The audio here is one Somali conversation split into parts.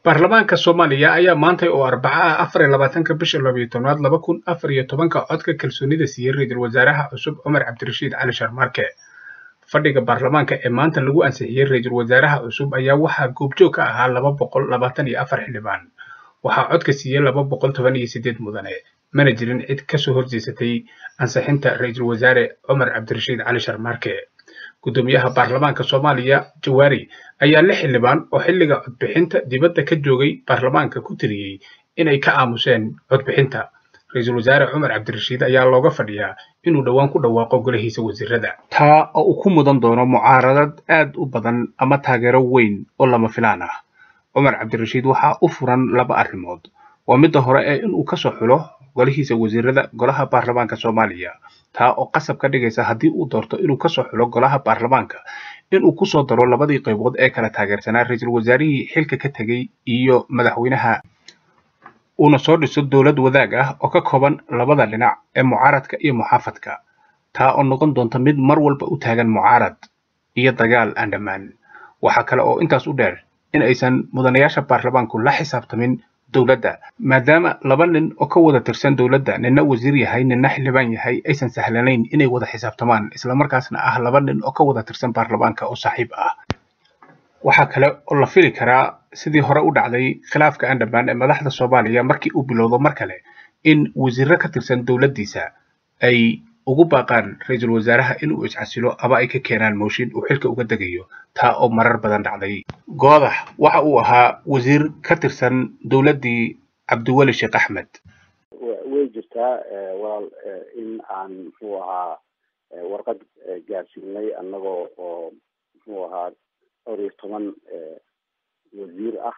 baarlamaanka soomaaliya ayaa maantay oo arbaca ah afar iyo labaatanka bisha labayo tobnaad laba kun afar iyo tobanka codka kalsoonida siiyey ra-iisul wasaaraha cusub cumar cabdirashiid cali sharmaarke fadhiga baarlamaanka ee maanta lagu ansixiyey ra-iisul wasaaraha cusub ayaa waxaa goobjoog ka ahaa laba boqol labaatan iyo afar xildhibaan waxaa codka siiyey laba boqol toban iyo sideed mudane mana jirin cid kasoo horjeesatay ansixinta ra-iisul wasaare cumar cabdirashiid cali sharmaarke gudoomiyaha baarlamaanka soomaaliya jawaari ayaa lix xildhibaan oo xilliga codbixinta dibadda ka joogay baarlamaanka ku tiriyey inay ka aamuseen codbixinta ra-iisul wasaare cumar cabdirashiid ayaa looga fadhiyaa inuu dhowaan ku dhawaaqo golahiisa wasiirada taa oo uu ku mudan doono mucaaradad aad u badan ama taageero weyn oo lama filaan ah cumar cabdirashiid waxaa u furan laba arrimood waa midda hore ee inuu kasoo xulo golihiisa wasiirada golaha baarlamaanka soomaaliya taa oo qasab ka dhigaysa haddii uu doorto inuu kasoo xulo golaha baarlamaanka inuu kusoo daro labadii qaybood ee kala taageersanaa ra-iisul wasaarihii xilka ka tegey iyo madaxweynaha uuna soo dhiso dowlad wadaag ah oo ka kooban labada dhinac ee mucaaradka iyo muxaafadka taa oo noqon doonta mid mar walba u taagan mucaarad iyo dagaal aan dhammaan waxaa kale oo intaas u dheer in aysan mudanayaasha baarlamaanku la xisaabtamin dowladda maadaama laba nin oo ka wada tirsan dowladda ninna wasiir yahay ninna xildhibaan yahay aysan sahlanayn inay wada xisaabtamaan islamarkaasna ah laba nin oo ka wada tirsan baarlamaanka oo saaxiib ah waxaa kale oo la fili karaa sidii hore u dhacday khilaafka aan dhammaan ee madaxda soomaaliya markii uu bilowdo mar kale in wasiirro ka tirsan dowladdiisa ay ugu baaqaan ra-iisul wasaaraha inuu iscasilo ama ay ka keenaan mooshin uu xilka uga degayo taa oo marar badan dhacday goodax waxa uu ahaa wasiir ka tirsan dowladdii cabdiweli sheekh axmed way jirtaa walaal in aan muxuu ahaa warqad gaarsiinay annagoo oo muxuu ahaa dhowr iyo toban wasiir ah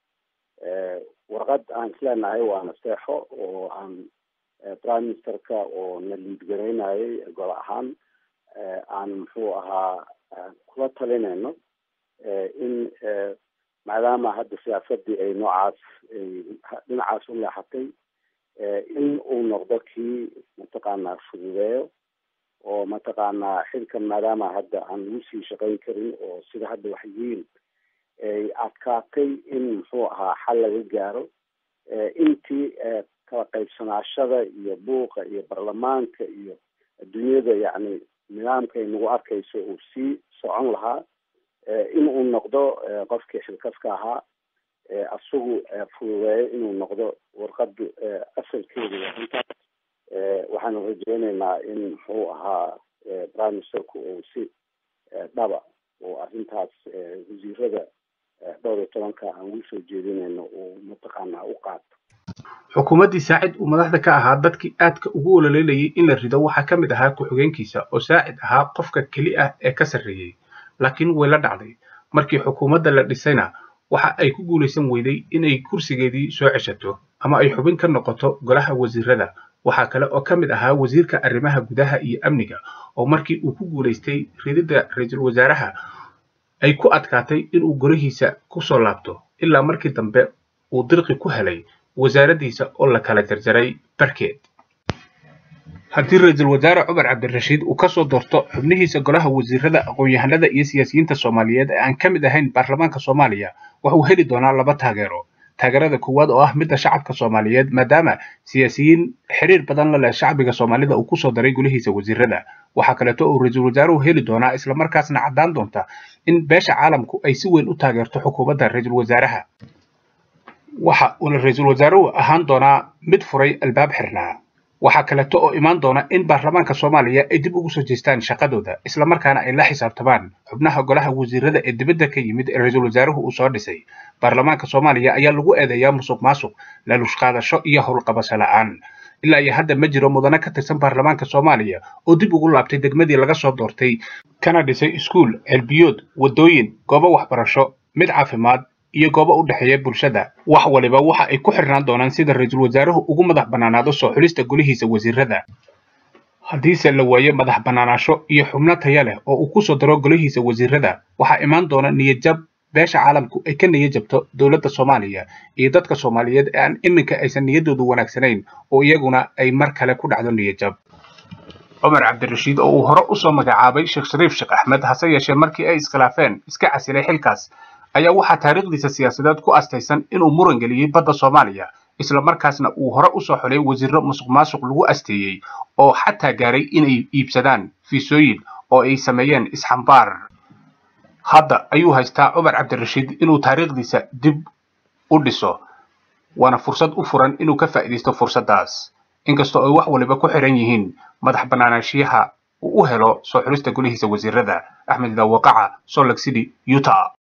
warqad aan isleenahay waa naseexo oo aan prime ministerka oo na liid garaynayay gol ahaan aan muxuu ahaa kula talinayno in maadaama hadda siyaasadii ay noocaas dhinacaas u leexatay in uu noqdo kii mataqaanaa fududeeyo oo mataqaanaa xilkan maadaama hadda aan lagu sii shaqayn karin oo sida hadda wax yihiin ay adkaatay in muxuu ahaa xal laga gaaro intii kala qaybsanaashada iyo buuqa iyo baarlamaanka iyo adduunyada yacni nidaamka ay nagu arkayso uu sii socon lahaa in uu noqdo qofkii xilkaska ahaa isagu fududeeyo inuu noqdo warqada asalkeedu intaas waxaanu rajeyneynaa in muxuu ahaa prime ministerku uu si dhaba oo arrintaas wasiirada dhowr iyo tobanka aan ugu soo jeedinayno uu mataqaanaa u qaato xukuumaddii saacid uu madaxda ka ahaa dadkii aadka ugu ololeynayay in la rido waxaa ka mid ahaa ku-xigeenkiisa oo saacid ahaa qofka keli ah ee ka sarreeyey laakiin way la dhacday markii xukuumadda la dhisayna waxa ay ku guulaysan weyday inay kursigeedii soo ceshato ama ay xubin ka noqoto golaha wasiirada waxaa kale oo ka mid ahaa wasiirka arrimaha gudaha iyo amniga oo markii uu ku guulaystay rididda ra-iisul wasaaraha ay ku adkaatay inuu golihiisa kusoo laabto ilaa markii dambe uu dirqi ku helay wasaaraddiisa oo la kala jarjaray barkeed haddii ra-iisul wasaare cumar cabdirashiid uu kasoo doorto xubnihiisa golaha wasiirada aqoon-yahanada iyo siyaasiyiinta soomaaliyeed ee aan ka mid ahayn baarlamaanka soomaaliya waxuu heli doonaa laba taageero taageerada koowaad oo ah midda shacabka soomaaliyeed maadaama siyaasiyiin xiriir badan la leh shacbiga soomaalida uu kusoo daray golihiisa wasiirada waxaa kaleeto uu ra-iisul wasaaruhu heli doonaa islamarkaasna caddaan doonta in beesha caalamku ay si weyn u taageerto xukuumadda ra-iisul wasaaraha waxa uuna ra-iisul wasaaruhu ahaan doonaa mid furay albaab xirnaa waxaa kaleeto oo imaan doona in baarlamaanka soomaaliya ay dib ugu soo jeestaan shaqadooda islamarkaana ay la xisaabtamaan xubnaha golaha wasiirada ee dibadda ka yimid ee ra-iisul wasaaruhu uu soo dhisay baarlamaanka soomaaliya ayaa lagu eedeeyaa musuq maasuq laaluush qaadasho iyo howlqabasho la-aan ilaa iyo hadda ma jiro mudane ka tirsan baarlamaanka soomaaliya oo dib ugu laabtay degmadii laga soo doortay kana dhisay iskuul ceelbiyood waddooyin goobo waxbarasho mid caafimaad iyo goobo u dhexeeya bulshada wax waliba waxa ay ku xirnaan doonaan sida ra-iisul wasaaruhu ugu madax bannaanaado soo xulista golihiisa wasiirada haddiise la waayo madax bannaanaasho iyo xubno taya leh oo uu kusoo daro golihiisa wasiirada waxaa imaan doona niyadjab beesha caalamku ay ka niyadjabto dowladda soomaaliya iyo dadka soomaaliyeed ee aan iminka aysan niyaddoodu wanaagsanayn oo iyaguna ay mar kale ku dhacdo niyadjab cumar cabdirashiid oo uu hore usoo magacaabay sheekh shariif sheekh axmed hase yeeshee markii ay iskhilaafeen iska casilay xilkaas ayaa waxaa taariikhdiisa siyaasadeed ku astaysan inuu muran geliyey badda soomaaliya isla markaasna uu hore usoo xulay wasiiro musuq maasuq lagu asteeyey oo xataa gaaray inay iibsadaan fiisooyin oo ay sameeyeen isxambaar hadda ayuu haystaa cumar cabdirashiid inuu taariikhdiisa dib u dhiso waana fursad u furan inuu ka faa'iidaysto fursaddaas inkastoo ay wax waliba ku xiran yihiin madax bannaanaanshiyaha uu u helo soo xulista golihiisa wasiirada axmed dawaqaca salt lake city utah